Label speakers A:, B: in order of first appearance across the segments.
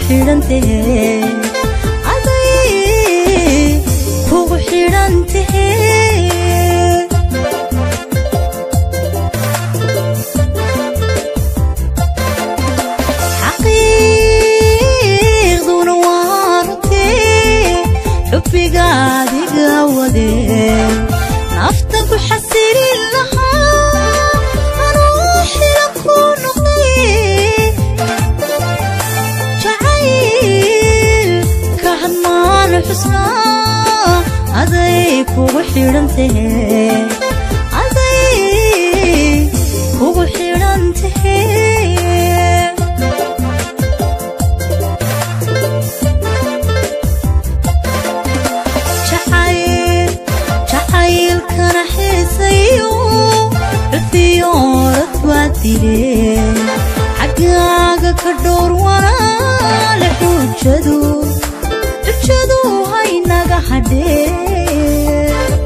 A: xidhantahe aday kugu xidhantahe xaqiiqduna waa runtee xubbiga adiga wadee nafta ku xasilin lahaa anuu xila ku noqday jacayl ka hadmaan xusnaa aday kugu xidhantahe aday kugu xidhantahe jacayl jacaylkana xiisayo cufiyoorad waa dileen xaggaaga ka dhowr walaale xujadu xujadu haynaga hadhee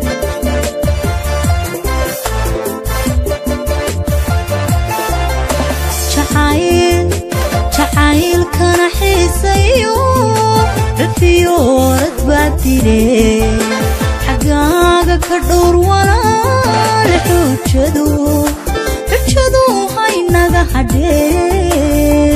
A: jacayl jacaylkana xiisayo cufiyoorad baa dileen xaggaaga ka dhowr walaale xujadu xujadu haynaga hadhee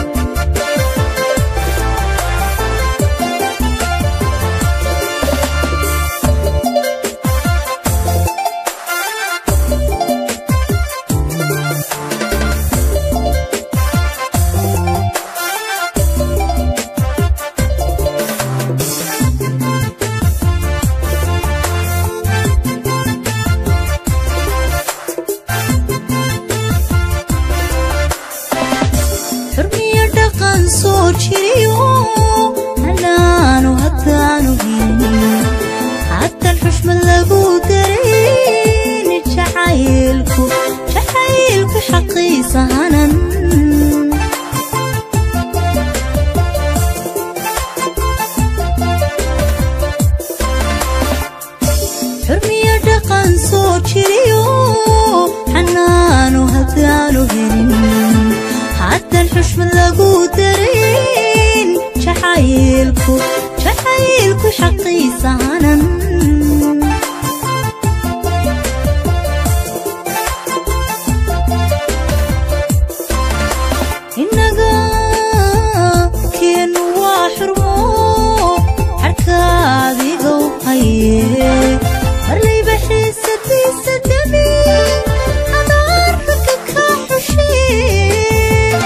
A: xurmiyo dhaqan soo jiriyo hanaanu haddaanu helin haatan xushmad lagu dareyn jacaylku jacaylku xaqiisa hanan xurmiyo dhaqan soo jiriyo xanaanu haddaanu helin haatan xushmad lagu dareyn jacaylku jacaylku xaqiisa hanan innaga keenu waa xurmo xarkaadigow haye marlayba xiisadiisa dami adaarka ka xushee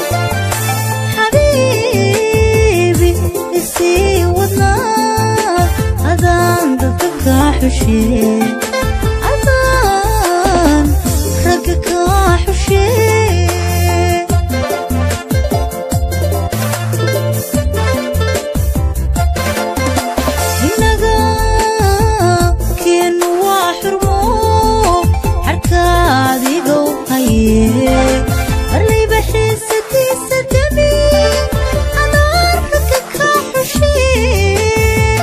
A: xabiibi isii wadnaa adaan dadka kaa xushee adaan ragga kaa xushee innaga keenu waa xurmo xarkaadigow haye marlayba xiisadiisa dami adaarka ka xushee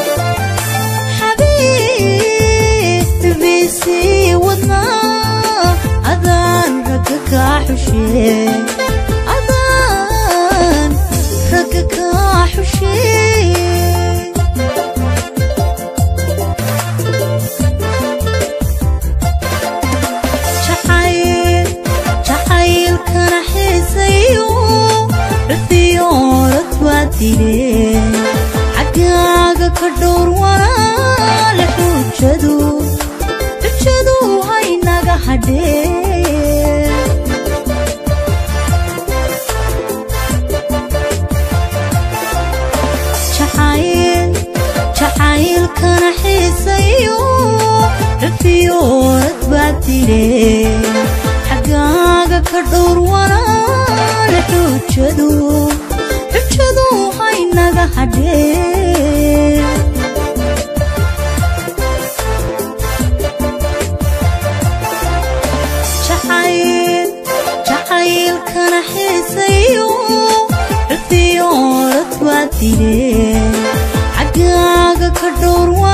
A: xabiibisii wadnaa adaan ragga kaa xushee adaan ragga kaa xushee jacayl jacaylkana xiisayo cufiyoorad waa dileen xaggaaga ka dhowr walaale xujadu xujadu haynaga hadhee jacayl jacaylkana xiisayo cufiyoorad baa dileen xaggaaga ka dhowr walaale xujadu xujadu haynaga hadhee jacayl jacaylkana xiisayo cufiyoorad waa dileen xaggaaga ka dhowr